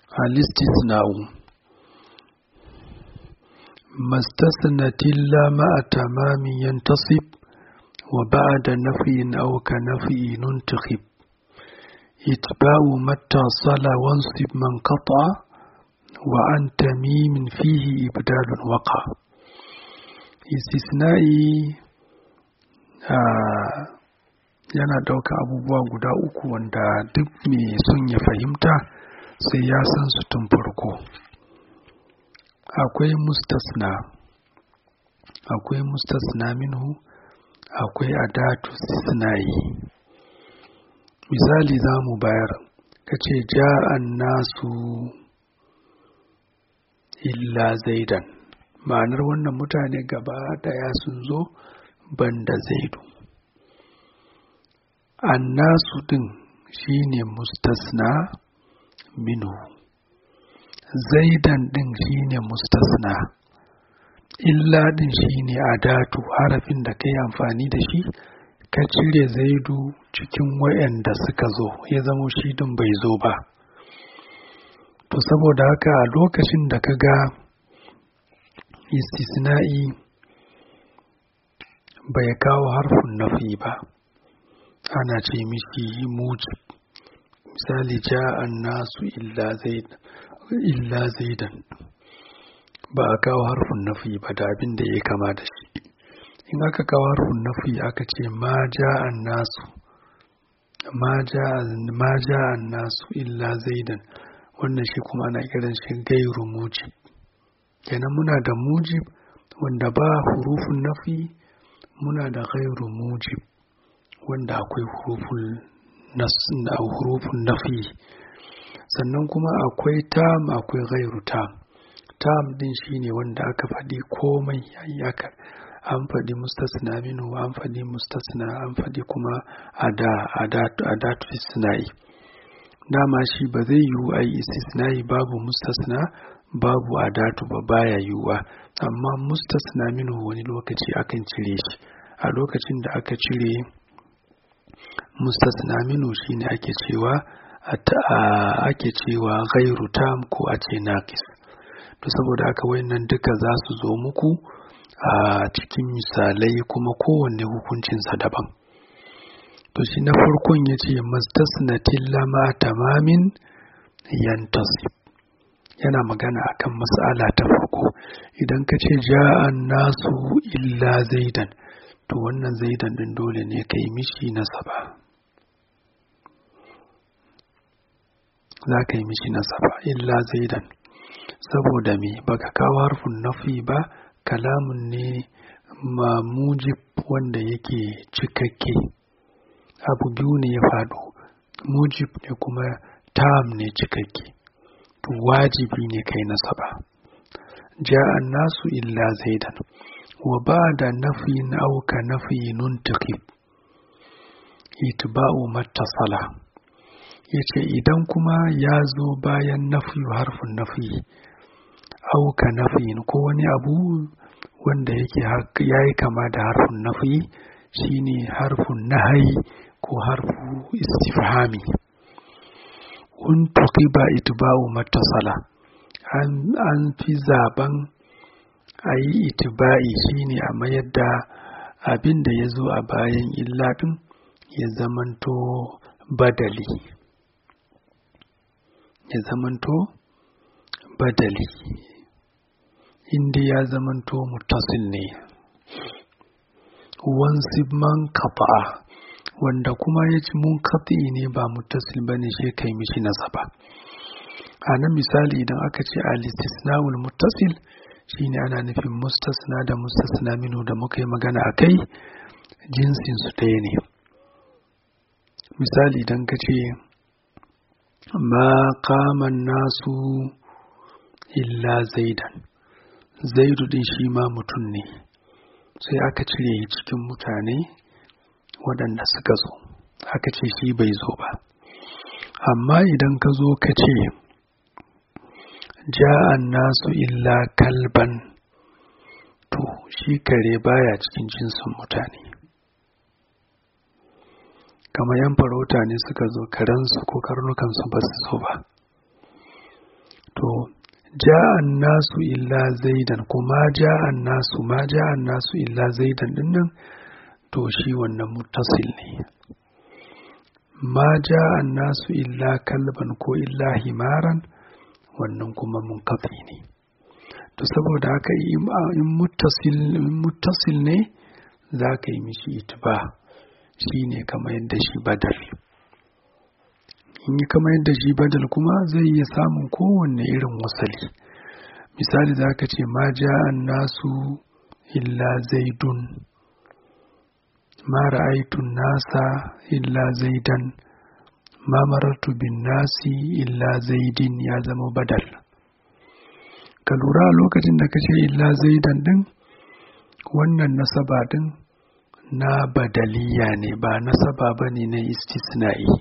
الاستثناء ما استثنت إلا مع تمام ينتصب وبعد نفي أو كنفي ننتخب اتباع ما اتصل وانصب من قطع وعن تميم فيه إبدال وقع استثنائي آه yana ɗauka abubuwa guda uku wanda duk mai son ya fahimta sai ya san su tun farko akwai mustasna akwai mustasna minhu akwai adatu sinayi misali za mu bayar ka ce ja'an nasu illa zaidan ma'anar wannan mutane gaba daya sun zo banda zaidu annasu din shine mustasna minhu zaidan din shine mustasna illa din shine adatu harafin da kai amfani da shi ka cire zaidu cikin wayanda suka zo ya zamo shi din bai zo ba to saboda haka a lokacin da ka ga istisna'i bai kawo harfin nafi ba ana ce mishi mujib misali ja'an nasu illa zaidan ba a kawo harfin nafi ba da abin da ya kama da shi in aka kawo harfin nafi aka ce ma ja'an nasu ma ja'an nasu illa zaidan wannan shi kuma ana kiran shi gairu mujib kenan muna da mujib wanda ba hurufun nafi muna da gairu mujib wanda akwai hurufun nafi sannan kuma akwai tam akwai gairu tam tam din shine wanda aka faɗi komai aka an faɗi mustasna minu an faɗi mustasna an faɗi kuma ada adatu istisna'i dama shi ba zai yiwu a yi istisna'i babu mustasna babu adatu ba baya yiwuwa amma mustasna minu wani lokaci akan cire shi a lokacin da aka cire mustasna minu shine ake cewa ake cewa ghairu tam ko a ce naqis to saboda haka wayannan duka za su zo muku a cikin misalai kuma kowanne hukuncinsa daban to shi na farkon ya ce mastasnatin lama tamamin yantasib yana magana akan mas'ala ta farko idan ka ce ja'an nasu illa zaidan to wannan zaidan din dole ne ka yi mishi nasaba za ka yi mishi nasaba illa zaidan saboda me baka kawo harfin nafi ba kalamun ne mamujib wanda yake cikakke abu biyu ne ya faɗo mujib ne kuma tam ne cikakke to wajibi ne kai nasaba ja'an nasu illa zaidan wa ba da nafiyin auka nafiyin tukib itba'u mattasala yace idan kuma ya zo bayan nafi harfin nafi auka nafiyin ko wani abu wanda yake yayi kama da harfin nafi shine harfin nahayi ko harfu istifhami un tuqiba itba'u mattasala an an fi zaben a yi itiba'i shine a mayar da abin da ya zo a bayan illa ɗin ya zamanto badali ya zamanto badali inda ya zamanto mutasil ne wansib man kafa'a wanda kuma ya ci mun ne ba mutasil ba ne shi kai mishi nasaba a nan misali idan aka ce al-istisna'ul muttasil shine ana nufin mustasna da mustasna minu da muka yi magana a kai jinsin su ɗaya ne misali idan ka ce ma kaman nasu illa zaidan zaidu din shi ma mutum ne sai aka cire cikin mutane waɗanda suka zo aka ce shi bai zo ba amma idan ka zo ka ce ja'an nasu illa kalban to shi kare baya cikin jinsin mutane kamar yan farauta ne suka zo karensu ko karnukansu ba su zo ba to ja'an nasu illa zaidan kuma ja'an nasu ma ja'an nasu illa zaidan dinnan to shi wannan muttasil ne ma ja'an nasu illa kalban ko illa himaran wannan kuma munkafi ne to saboda haka in muttasil ne za ka yi mishi itiba shi ne kamar yadda shi badal in yi kamar yadda shi badal kuma zai iya samun kowanne irin wasali misali za ka ce ma ja'an nasu illa zaidun ma ra'aitun nasa illa zaidan ma marartu bin nasi illa zaidin ya zama badal ka lura lokacin da ka ce illa zaidan din wannan nasaba din na badaliya ne ba nasaba ba ne na istisna'i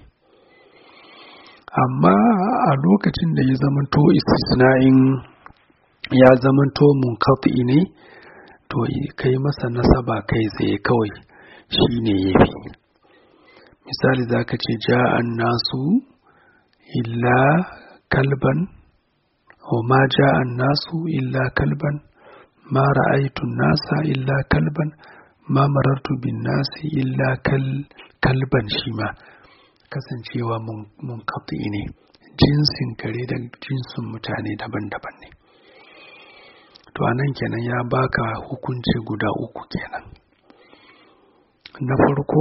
amma a lokacin da ya zamanto istisna'in ya zamanto munkati ne to kai masa nasaba kai tsaye kawai shi ne ya fi misali za ka ce ja'an nasu illa kalban wa ma ja'an nasu illa kalban ma ra'aitun nasa illa kalban ma marartu bin nasi illa kalban shi ma kasancewa mun ne jinsin kare da jinsin mutane daban-daban ne to anan kenan ya baka hukunci guda uku kenan na farko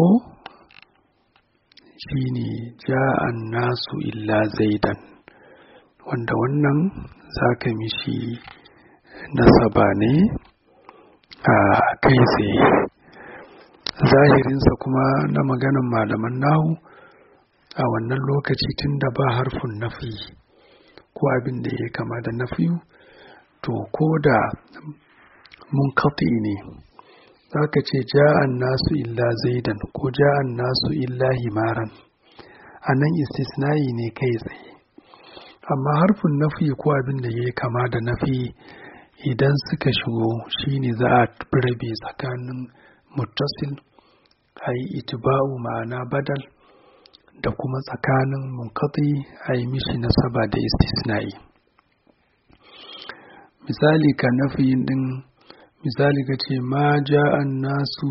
shine ja'an nasu illa zaidan wanda wannan zaka mishi nasaba ne a kai tsaye zahirinsa kuma na maganan malaman nahu a wannan lokaci tun da ba harfin nafi ko abin da ya kama da nafiyu to ko da mun ne za ka ce ja'an nasu illa zaidan ko ja'an nasu illa himaran a nan istisnayi ne kai tsaye amma harfin nafi ko abin da ya kama da nafi idan suka shigo shine za a rabe tsakanin muttasil a yi itiba'u ma'ana badal da kuma tsakanin munkati a yi mishi nasaba da istisna'i misali ka nafiyin din misali ka ce ma ja'an nasu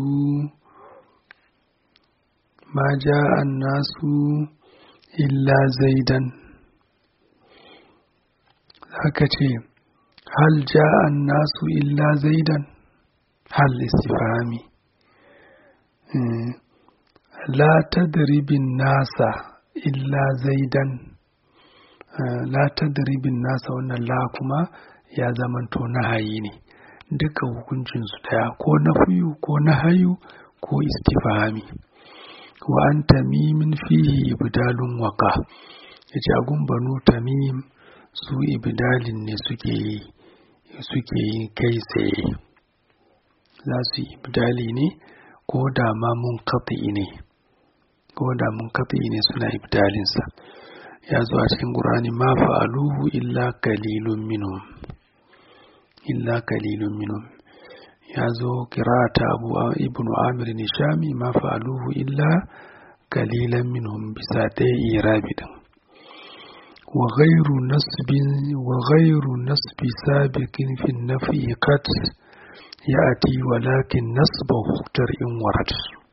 ma ja'an nasu illa zaidan haka ce hal ja'an nasu illa zaidan hal istifami la tadribin nasa illa zaidan la tadribin nasa wannan la kuma ya zamanto nahayi ne duka hukuncinsu daya ko na fiyu ko na hayu ko istifami wa an tamimin fihi ibdalun waka ya ce agun banu tamim su ibdalin ne suke yi suke yi kai tsaye za su yi ibdali ne ko da ma mun ne ko da mun ne suna ibdalinsa ya zo a cikin ƙurani ma fa'aluhu illa kalilun minhum illa kalilun minhum ya zo kirata abu ibnu amir nishami ma fa'aluhu illa kalilan minhum bisa ɗaya irabi din wa ghairu nasbin wa ghairu nasbi sabiqin fi nafi qad ya'ti walakin nasbahu in warat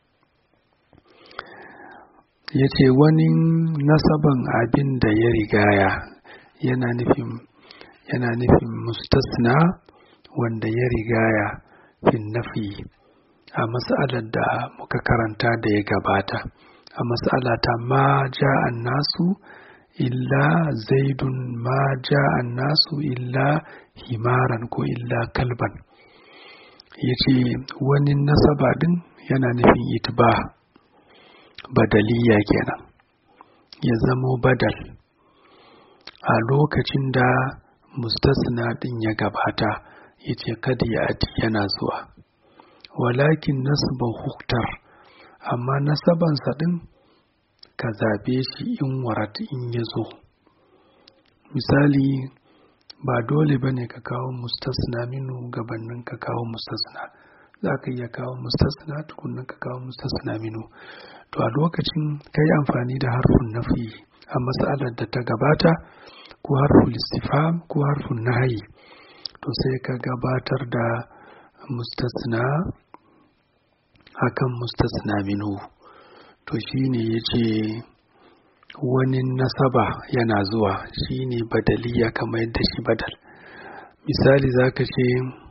yace wani nasaban abin da ya rigaya yana nufin yana nufin mustasna wanda ya rigaya fin nafi a mas'alar da muka karanta da ya gabata a mas'alata ma ja'an nasu illa zaidun ma ja'an nasu illa himaran ko illa kalban ya ce wani nasaba din yana nufin itba badaliya kenan ya zamo badal a lokacin da mustasna din ya gabata ya ce kada ya ati yana zuwa walakin nasban huktar amma nasabansa din ka zabe shi in warat in ya zo misali ba dole ba ne ka kawo mustasna minu gabanin ka kawo mustasna za ka iya kawo mustasna tukunan ka kawo mustasna minu to a lokacin ka yi amfani da harfin nafi a matsalar da ta gabata ko harful istifham ko harful nahyi to sai ka gabatar da mustasna akan mustasna minhu to shine yace wani nasaba yana zuwa shine badaliya kamar yadda shi badal misali zaka ce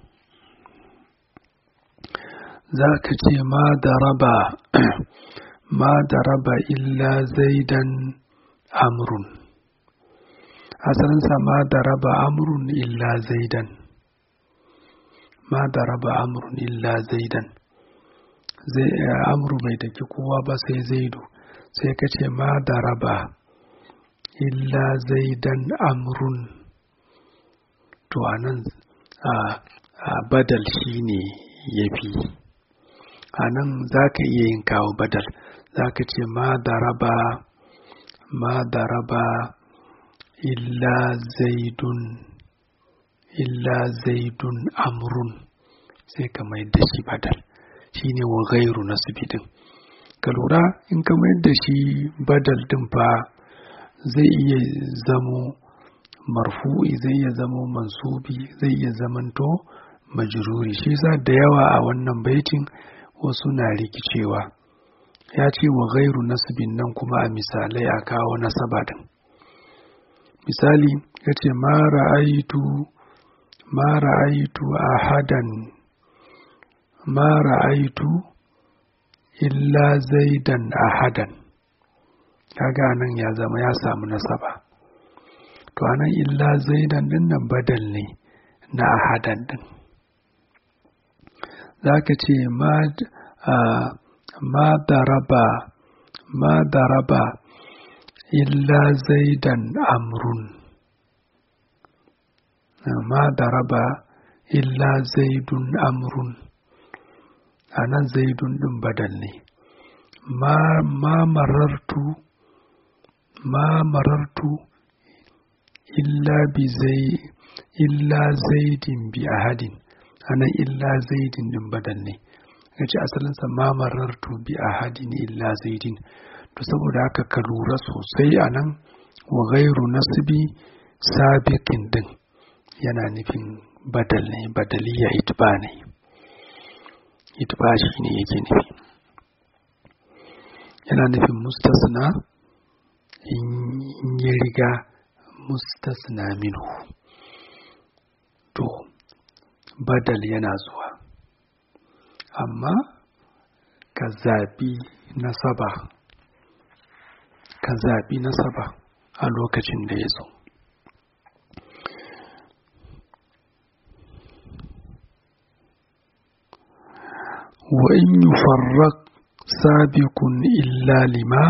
zaka ce ma daraba ma daraba illa zaidan amrun asalinsa ma daraba amrun illa zaidan ma daraba amrun illa zaidan zai amru bai daki kowa ba sai zaidu sai ka ce ma daraba illa zaidan amrun to anan a badal shine yafi anan za ka iya yin kawo badal za ka ce ma daraba ma daraba illa zaidun illa zaidun amrun sai ka mai da shi badal shine wa gairu nasibidin ka lura in ka mai da shi badal din fa zai iya zamo marfu'i zai iya zamo mansubi zai iya zamanto majruri shi sa da yawa a wannan baitin wasu na rikicewa ya ce wa gairu nasibin nan kuma a misalai a kawo nasaba din misali ya ce ma ra'aitu ma ra'aitu ahadan ma ra'aitu illa zaidan ahadan kaga nan ya zama ya samu nasaba to anan illa zaidan din nan badal ne na ahadan din zaka ce ma ma daraba ma daraba illa zaidan amrun ma daraba illa zaidun amrun a nan zaidun ɗin badal ne ma marartu ma marartu illa bi zai illa zaidin bi ahadin anan illa zaidin ɗin badal ne ya ce asalinsa ma marartu bi ahadin illa zaidin to saboda haka ka lura sosai a nan wa gairu nasibi sabiqin din yana nufin badal ne badaliya itba ne itba shi ne yake nufi yana nufin mustasna in ya riga mustasna minhu to badal yana zuwa amma ka zaɓi nasaba ka zaɓi nasaba a lokacin da ya zo وإن يفرق سابق إلا لما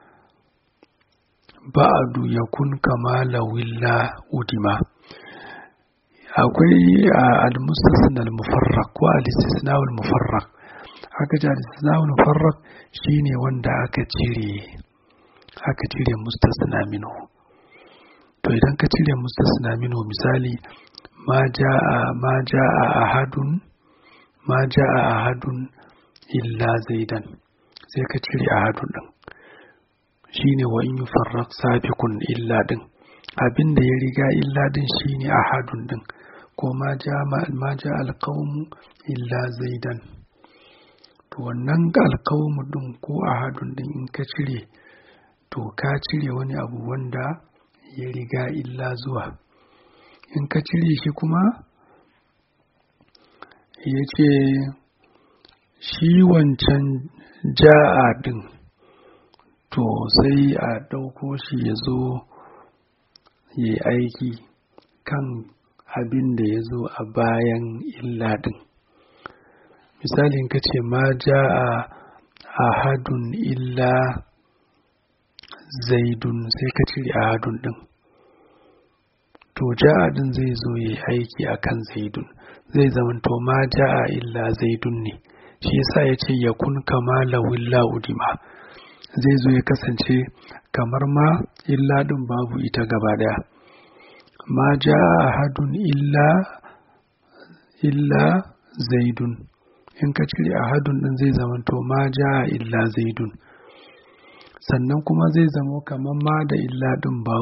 بعد يكون كما لو إلا أدما akwai al-mustasna al-mufarraq ko al-istisna al-mufarraq aka ce al-istisna al-mufarraq shine wanda aka cire aka cire mustasna minhu to idan ka cire mustasna minhu misali ma jaa ma jaa ahadun ma ja'a ahadun illa zaidan sai ka cire ahadun din shine wa in yufarraq sabiqun illa din abin da ya riga illa din shine ahadun din ko ma ja'a ma ja'a alqawmu illa zaidan to wannan alqawmu din ko ahadun din in ka cire to ka cire wani abu wanda ya riga illa zuwa in ka cire shi kuma ya ce shi wancan ja'a ɗin to sai a ɗauko shi ya zo ya yi aiki kan abin da ya zo a bayan illa ɗin misalin ka ce ma ja'a ahadun illa zaidun sai ka cire ahadun ɗin to ja'a ɗin zai zo ya yi aiki a kan zaidun zai zamanto ma ja'a illa zaidun ne shi yasa ya ce ya kun kama lawilla udima zai zo ya kasance kamar ma illa din babu ita gaba daya ma ja'a ahadun illa illa zaidun in ka cire ahadun din zai zamanto ma ja'a illa zaidun sannan kuma zai zamo kamar ma da illa din babu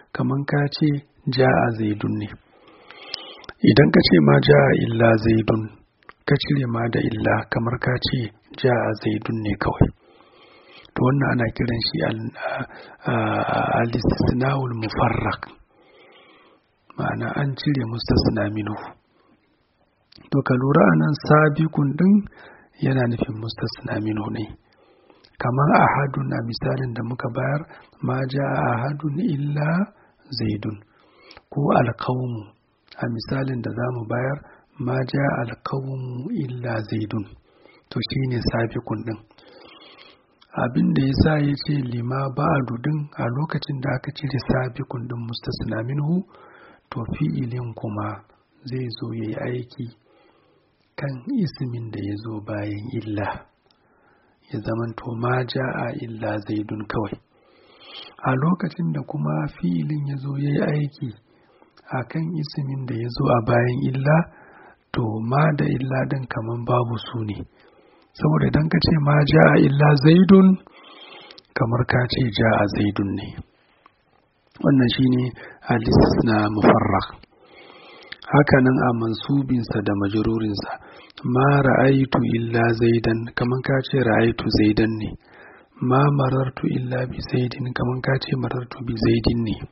kaman ka ce ja'a zaidun ne idan ka ce ma ja'a illa zaidun ka cire ma da illa kamar ka ce ja'a zaidun ne kawai to wannan ana kiran shi al-istisna'ul mufarraq ma'ana an cire mustasna minhu to ka lura anan sabiqun din yana nufin mustasna minhu ne kamar ahadun a misalin da muka bayar ma ja'a ahadun illa zaidun ko alqawmu a misalin da zamu bayar ma ja'a alqawmu illa zaidun to shine sabiqun din abin da ya sa ya ce lima ba'adu din a lokacin da aka cire sabiqun din mustasna minhu to fi'ilin kuma zai zo ya yi aiki kan ismin da ya zo bayan illa ya zamanto ma ja'a illa zaidun kawai a lokacin da kuma fi'ilin ya zo ya yi aiki a kan ismin da ya zo a bayan illa to ma da illa din kaman babu su ne saboda idan ka ce ma ja'a illa zaidun kamar ka ce ja'a zaidun ne wannan shine hadis na mufarrak hakanan a mansubinsa da majururinsa ma ra'aitu illa zaidan kaman ka ce ra'aitu zaidan ne ma marartu illa bi zaidin kaman ka ce marartu bi zaidin ne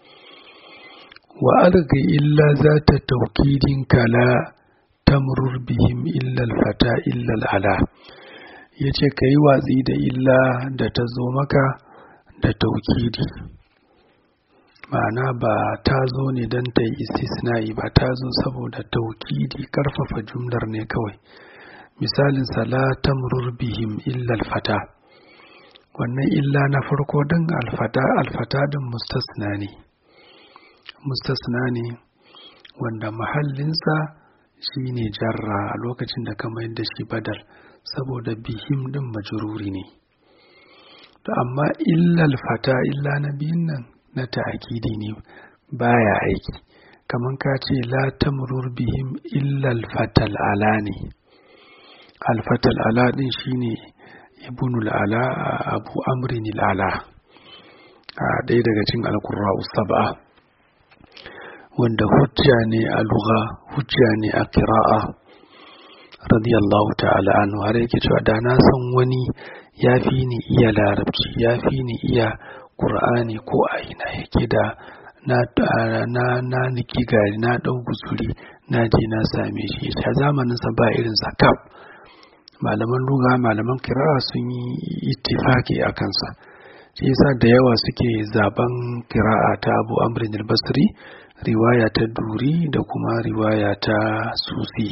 wa alga illa za ta taukidin kala tamrur bihim illa alfata illa al'ala ya ce ka yi watsi da illa da ta zo maka da taukidi ma'ana ba ta zo ne don ta yi istisna'i ba ta zo saboda taukidi karfafa jumlar ne kawai misalin sala tamrur bihim illa alfata wannan illa na farko din alfata alfata din mustasna ne mustasna ne wanda mahallinsa shi ne jarra a lokacin da ka mayar da shi badal saboda bihim din majruri ne to amma illal fata illa na biyun nan na ta'akidi ne baya aiki kaman ka ce la tamrur bihim illal fatal ala ne alfatal ala din shine ibnul ala abu amrin ala a ɗaya daga cikin alkurra sab'a wanda hujja ne a lugha hujja ne a kira'a radiyallahu ta'ala anhu har yake cewa da na san wani ya fi ni iya larabci ya fi ni iya qur'ani ko a ina yake da na na na niki gari na dau guzuri na je na same shi ta zamanin sa ba irin sa kaf malaman lugha malaman kira'a sun yi ittifaki a kansa shi yasa da yawa suke zaben kira'a ta Abu Amr al-Basri riwaya ta duri da kuma riwaya ta susi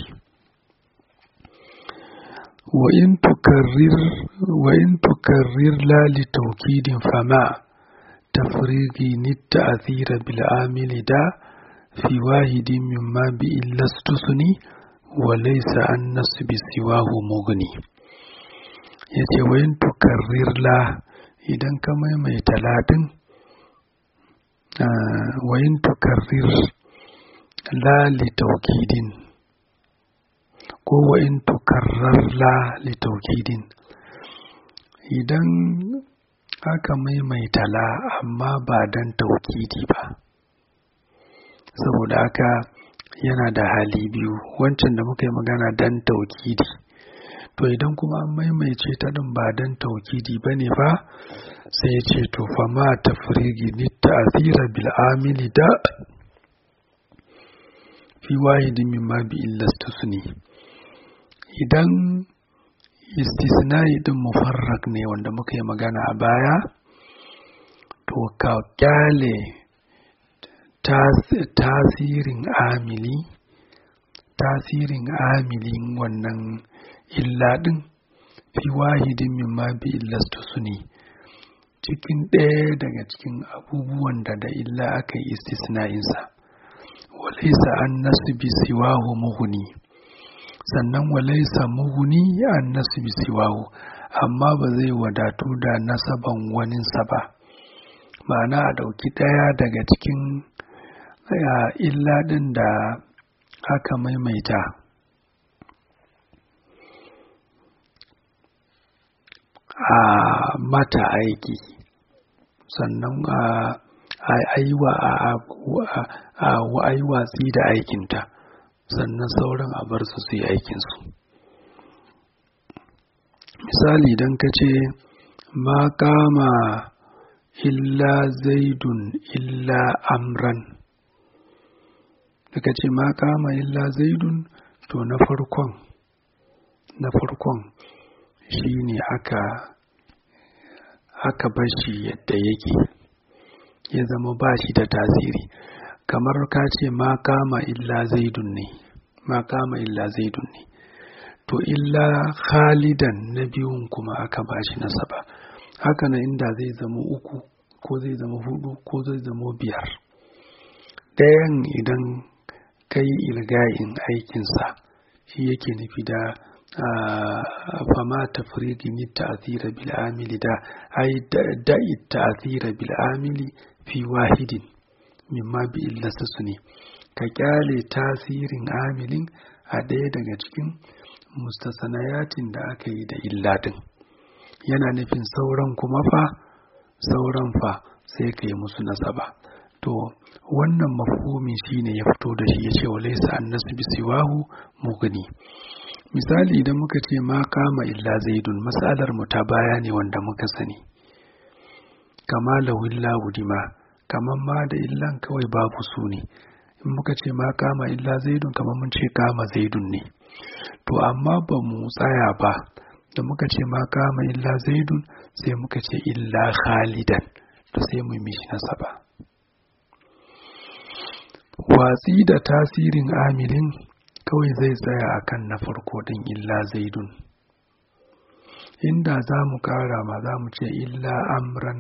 وإن تكرر لا لتوكيد فما تفريغي التأثير بالعامل دا في واحد مما بإلا استثني وليس عن نصب سواه مغني yace wayin tukarrir la idan ka maimaita ladin wayin tukarrir la litaukidin ko wayin tukarrar la litaukidin idan aka maimaita la amma ba dan taukidi ba saboda haka yana da hali biyu wancan da muka yi magana dan taukidi to idan kuma an maimaice ta din ba dan taukidi ba ne ba sai ya ce to fa ma tafrigi ni ta'thira bil amili da fi wahidin mimma bi illastusni idan istisnai din mufarrak ne wanda muka yi magana a baya to ka kyale tasirin amili tasirin amilin wannan illa din fi wahidin mimma bi illastusni cikin ɗaya daga cikin abubuwan da da illa aka yi istisna'insa walaisa an nasu bi siwahu muhuni sannan walaisa muhuni an nasu bi siwahu amma ba zai wadatu da nasaban waninsa ba ma'ana a ɗauki ɗaya daga cikin illa ɗin da aka maimaita a mata aiki sannan a yi watsi da aikinta sannan sauran a bar su su yi aikinsu misali idan ka ce ma kama illa zaidun illa amran daga ce ma kama illa zaidun to na farkon na farkon shi ne aka aka bar shi yadda yake ya zama ba shi da tasiri kamar ka ce ma kama illa zaidun ne ma kama illa zaidun ne to illa khalidan na biyun kuma aka ba shi nasaba haka na inda zai zama uku ko zai zama hudu ko zai zama biyar ɗayan idan kai ilgayin aikinsa shi yake nufi da fama tafrigi ni ta'thira bil amili da ai da'i ta'thira bil amili fi wahidin mimma bi illasa su ne ka kyale tasirin amilin a ɗaya daga cikin mustasanayatin da aka yi da illadin yana nufin sauran kuma fa sauran fa sai ka yi musu nasaba to wannan mafhumin shine ya fito da shi ya ce wa laisa annasu bi siwahu mugni misali idan muka ce ma kama illa zaidun matsalar mu ta baya ne wanda muka sani kama lawilla wudima kaman ma da illan kawai babu su ne in muka ce ma kama illa zaidun kamar mun ce kama zaidun ne to amma ba mu tsaya ba da muka ce ma kama illa zaidun sai muka ce illa khalidan to sai mu mishi nasaba watsi da tasirin amilin kawai zai tsaya akan na farko din illa zaidun inda za mu kara ma za mu ce illa amran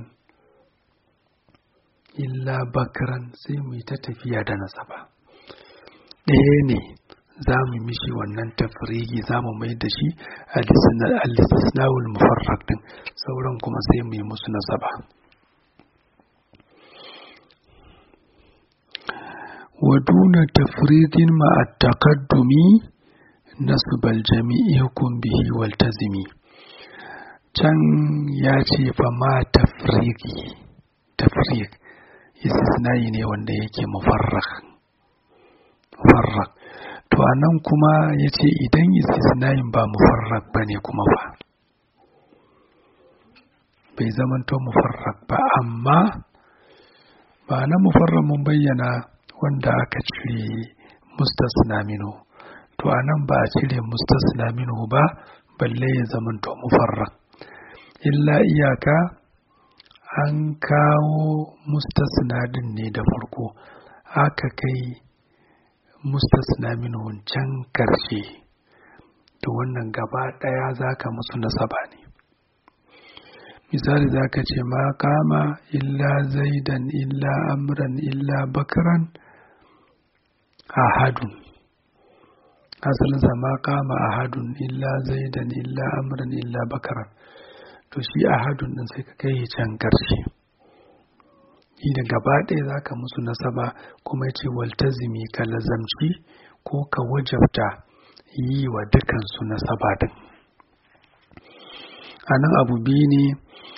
illa bakran sai mu yi ta tafiya da nasaba ɗaya ne za mu mishi wannan tafrigi za mu mai da shi al-istisnawul mufarraq din sauran kuma sai mu yi musu nasaba wa duna tafridin ma at-taqaddumi nasbal jami'i hukum bihi wal tazimi can ya ce fa ma tafrigi tafrig istisna'i ne wanda yake mufarraq mufarraq to anan kuma ya ce idan istisna'in ba mufarraq ba ne kuma ba bai zamanto mufarraq ba amma ba na mufarraq mun bayyana wanda aka cire mustasna minu to anan ba a cire mustasna minu ba balle ya zamanto mufarraq illa iyaka an kawo mustasna din ne da farko aka kai mustasna min wancan karshe to wannan gaba ɗaya zaka musu nasaba ne misali zaka ce ma kama illa zaidan illa amran illa bakran ahadun asalinsa ma kama ahadun illa zaidan illa amran illa bakran to shi ahadun din sai ka kai can karshe shi da gaba ɗaya za ka musu nasaba kuma ce waltazimi ka lazamci ko ka wajabta yi wa dukansu nasaba din a nan abu biyu ne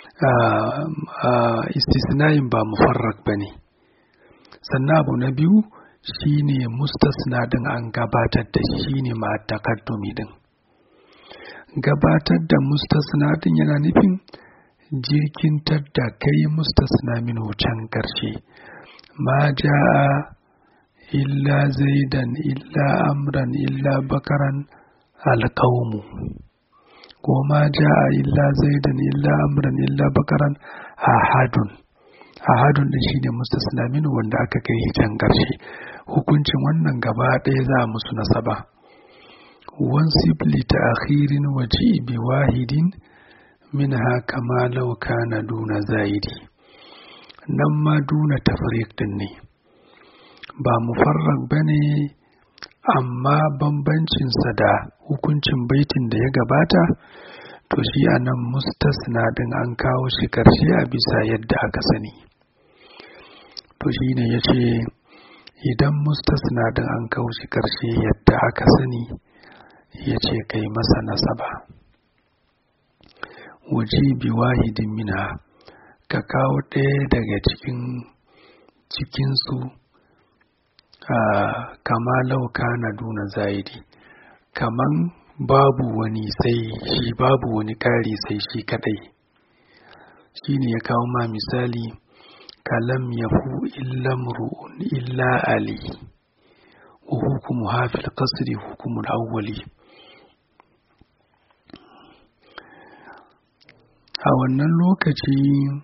istisnayin ba mufarrak ba ne sannan abu na biyu shine mustasna din an gabatar da shi ne ma takaddumi din gabatar da mustasna din yana nufin jirkintar da kai mustasna min can ƙarshe ma ja'a illa zaidan illa amran illa bakaran alƙaumu ko ma ja'a illa zaidan illa amran illa bakaran ahadun ahadun din shine mustasna min wanda aka kai can ƙarshe hukuncin wannan gaba ɗaya za musu nasaba wansib li ta'khirin waji bi wahidin minha kama law kana duna zaidi nan ma duna tafriq din ne ba mufarraq bane amma bambancinsa da hukuncin baitin da ya gabata to shi anan mustasna din an kawo shi karshe a bisa yadda aka sani to shi ne ya ce idan mustasna din an kawo shi karshe yadda aka sani ya ce kai masa nasaba waje bi wahidin mina ka kawo ɗaya daga cikin cikinsu kama lauka na duna zaidi kaman babu wani sai shi babu wani ƙari sai shi kadai shi ne ya kawo ma misali kalam yahu illa mru'un illa ali wa hukumu hafil qasri hukumul awwali a wannan lokaci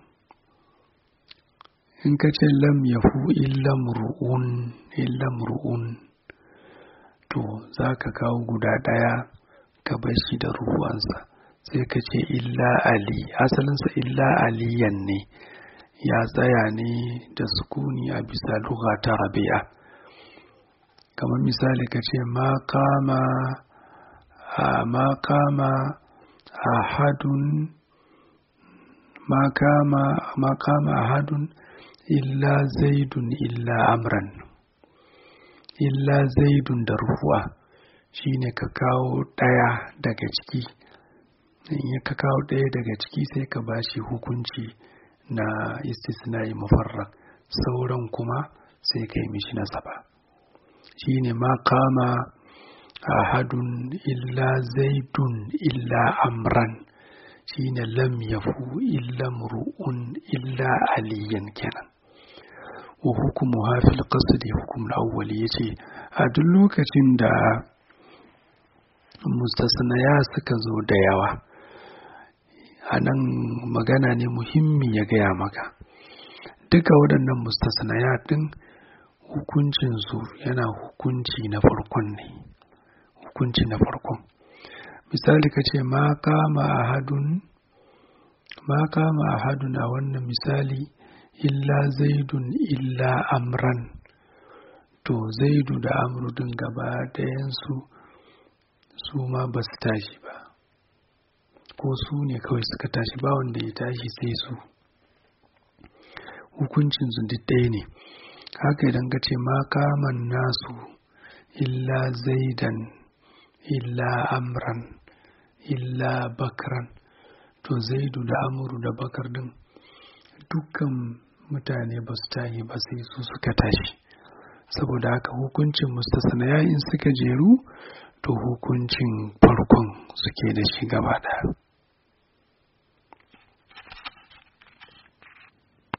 in ka ce lam yahu illa mru'un illa mru'un to za ka kawo guda ɗaya ka bar shi da ruwansa sai ka ce illa ali asalinsa illa aliyan ne ya tsaya ne da sukuni a bisa lugha ta rabi'a kamar misali ka ce ma kama ma kama ahadun ma kama ma kama ahadun illa zaidun illa amran illa zaidun da rufuwa shine ka kawo ɗaya daga ciki in ka kawo ɗaya daga ciki sai ka bashi hukunci na istisnai mufarrak sauran kuma sai ka yi mishi nasaba shine ma kama ahadun illa zaidun illa amran shine lam yafu illa mru'un illa aliyan kenan wa hukumu hafil qasdi hukum al-awwali yace a duk lokacin da mustasnaya suka zo da yawa a nan magana ne muhimmi ya gaya maka duka waɗannan mustasnaya ɗin hukuncinsu yana hukunci na farkon ne hukunci na farkon misali ka ce ma kama ahadun ma kama ahadun a wannan misali illa zaidun illa amran to zaidu da amru din gaba ɗayansu su ma ba su tashi ba ko su ne kawai suka tashi ba wanda ya tashi sai su hukuncinsu duk ɗaya ne haka idan ka ce ma kaman nasu illa zaidan illa amran illa bakran to zaidu da amuru da bakar din dukkan mutane ba su tashi ba sai su suka tashi saboda haka hukuncin mustasnaya in suka jeru to hukuncin farkon suke da shi gaba ɗaya